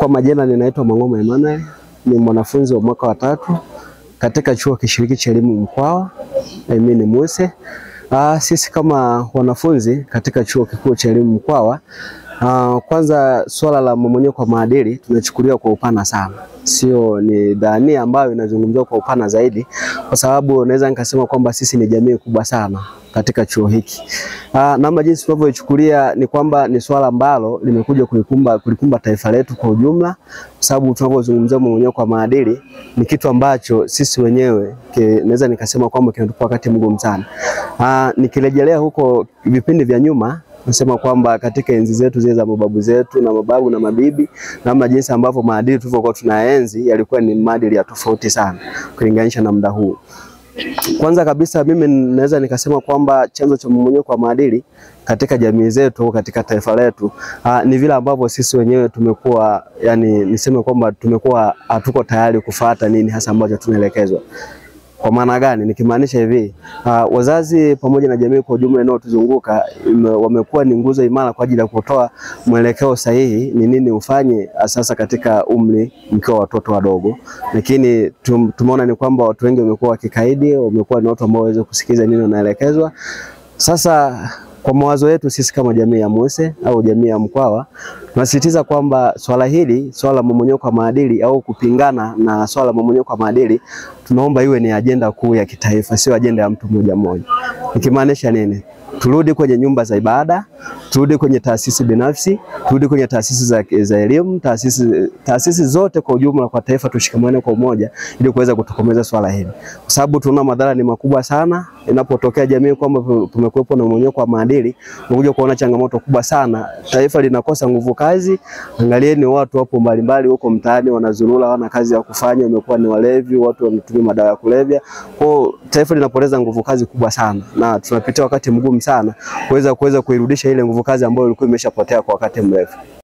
Kwa majina ninaitwa Mang'oma Emmanuel, ni mwanafunzi wa mwaka wa tatu katika chuo kishiriki cha elimu Mkwawa. Mimi ni Muse. Ah, sisi kama wanafunzi katika chuo kikuu cha elimu Mkwawa, ah, kwanza swala la mmomonyoko wa maadili tunachukulia kwa upana sana, sio ni dhania ambayo inazungumziwa kwa upana zaidi, kwa sababu naweza nikasema kwamba sisi ni jamii kubwa sana katika chuo hiki. Ah, namna jinsi tunavyoichukulia ni kwamba ni swala ambalo limekuja kulikumba, kulikumba taifa letu kwa ujumla, kwa sababu tunavyozungumzia mmomonyoko wa maadili ni kitu ambacho sisi wenyewe naweza nikasema kwamba kinatupa wakati mgumu sana. Ah, nikirejelea huko vipindi vya nyuma nasema kwamba katika enzi zetu zile za mababu zetu na mababu na mabibi, namna jinsi ambavyo maadili tulivyokuwa tunaenzi yalikuwa ni maadili ya tofauti sana kulinganisha na muda huu. Kwanza kabisa mimi naweza nikasema kwamba chanzo cha mmomonyoko wa maadili katika jamii zetu au katika taifa letu aa, ni vile ambavyo sisi wenyewe tumekuwa yani, niseme kwamba tumekuwa hatuko tayari kufuata nini hasa ambacho tunaelekezwa. Kwa maana gani? Nikimaanisha hivi uh, wazazi pamoja na jamii kwa ujumla inayotuzunguka wamekuwa ni nguzo imara kwa ajili ya kutoa mwelekeo sahihi ni nini ufanye sasa katika umri mkiwa watoto wadogo, lakini tum, tumeona ni kwamba watu wengi wamekuwa wakikaidi, wamekuwa ni watu ambao waweze kusikiza nini wanaelekezwa. Sasa kwa mawazo yetu sisi kama jamii ya Muse au jamii ya Mkwawa tunasisitiza kwamba swala hili, swala la mmomonyoko wa maadili au kupingana na swala la mmomonyoko wa maadili, tunaomba iwe ni ajenda kuu ya kitaifa, sio ajenda ya mtu mmoja mmoja. Nikimaanisha nini? Turudi kwenye nyumba za ibada, turudi kwenye taasisi binafsi, turudi kwenye taasisi za, za elimu, taasisi, taasisi zote kwa ujumla kwa taifa, tushikamane kwa umoja ili kuweza kutokomeza swala hili, kwa sababu tunaona madhara ni makubwa sana inapotokea jamii kwamba tumekuwepo na mmomonyoko wa maadili, unakuja kuona changamoto kubwa sana, taifa linakosa nguvu kazi. Angalieni watu wapo mbalimbali huko mtaani wanazurura, wana kazi ya kufanya, wamekuwa ni walevi, watu wanatumia madawa ya kulevya. Kwa taifa linapoteza nguvu kazi kubwa sana, na tunapitia wakati mgumu sana kuweza kuweza kuirudisha ile nguvu kazi ambayo ilikuwa imeshapotea kwa wakati mrefu.